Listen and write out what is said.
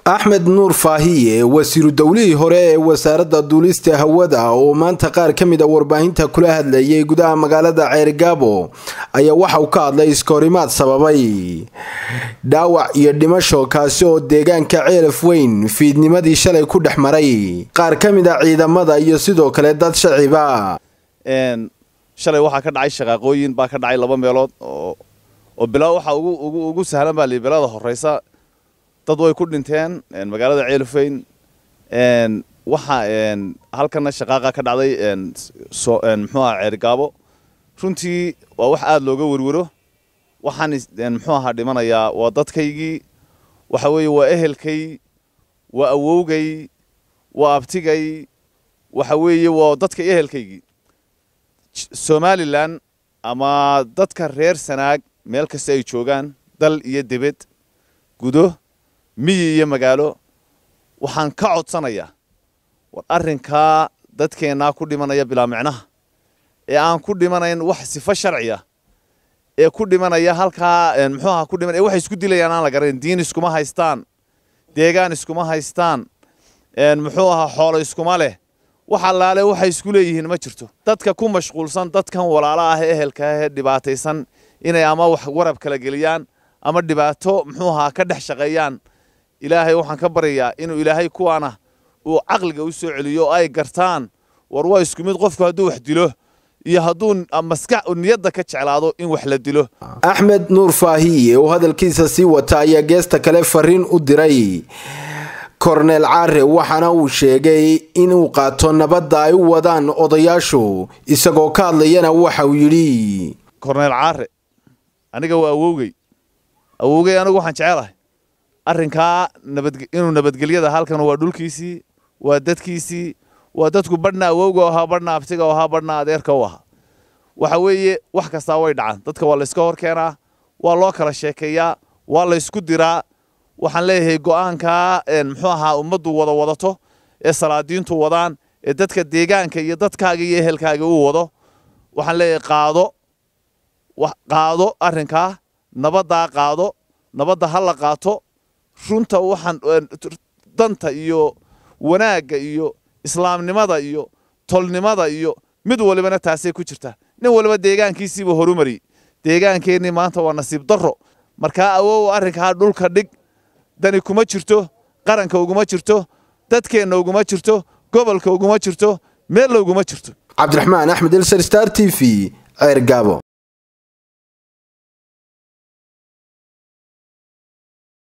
axmed nuur faahiye wasiiru dowlihii hore ee wasaaradda duulista hawada oo maanta qaar ka mid a warbaahinta kula hadlayay gudaha magaalada ceergaabo ayaa waxa uu ka hadlay iskahorimaad sababay dhaawac iyo dhimasho kaasi oo deegaanka ceelaf weyn fiidnimadii shalay ku dhex maray qaar ka mid a ciidamada iyo sidoo kale dad shaciba shalay waxaa ka dhacay shaqaaqooyin baa ka dhacay laba meelood oo bilaa waxaa ugu sahlan baa li bilada horeysa dad way ku dhinteen magaalada ceelafeyn waxa halkana shaqaaqa ka dhacday muxuu aha ceergaabo runtii waa wax aada looga werwero waxaan muxuu ahaa dhimanayaa waa dadkaygii waxa weeye waa ehelkay waa awowgay waa abtigay waxa weeye waa dadka ehelkaygii somalilan ama dadka reer sanaag meel kasta ay joogaan dal iyo debed gudo miyi iyo magaalo waxaan ka codsanayaa war arrinkaa dadkeennaa ku dhimanaya bilaa micnaha ee aan ku dhimanayn wax sifo sharciya ee ku dhimanaya halkaa muxuu aha ku dhiman ee waxay isku dilayaan aan la garanayn diin iskuma haystaan deegaan iskuma haystaan muxuu ahaa xoolo iskuma leh wax allaale waxay isku leeyihiin ma jirto dadka ku mashquulsan dadkan walaala ah ee ehelka ah ee dhibaataysan inay ama wax warab kala geliyaan ama dhibaato muxuu ahaa ka dhex shaqeeyaan ilaahay waxaan ka baryayaa inuu ilaahay kuwaana uu caqliga u soo celiyo oo ay gartaan war waa isku mid qofku hadduu wax dilo iyo hadduu maskax niyadda ka jeclaado in wax la dilo axmed nuur faahiye oo hadalkiisa sii wata ayaa geesta kale fariin u diray korneel caare waxaana uu sheegay inuu qaato nabadda ay u wadaan odayaashu isagoo ka hadlayana waxa uu yidhi korneel caare aniga waa awowgey awowgey anigu waxaan jecelahay arrinkaa inuu nabadgelyada halkan waa dhulkiisii waa dadkiisii waa dadku badhna awowga u ahaa badhna abtiga u ahaa badhna adeerka u ahaa waxa weeye wax kastaa way dhacaan dadka waa layska hor keenaa waa loo kala sheekeeyaa waa laysku diraa waxaan leeyahay go'aankaa muxuu ahaa ummaddu wada wadato ee salaadiintu wadaan ee dadka deegaanka iyo dadkaaga iyo ehelkaaga uu wado waxaan leeyahay qaado qaado arrinkaa nabaddaa qaado nabadda ha la qaato runta waxaan danta iyo wanaagga iyo islaamnimada iyo tolnimada iyo mid walibana taasay ku jirtaa nin waliba deegaankiisiiba horumari deegaankeenii maanta waa nasiib darro markaa awow arrinkaa dhulka dhig dani kuma jirto qaranka uguma jirto dadkeenna uguma jirto gobolka uguma jirto meella uguma jirto cabdiraxmaan axmed elsar star t v ceer gaabo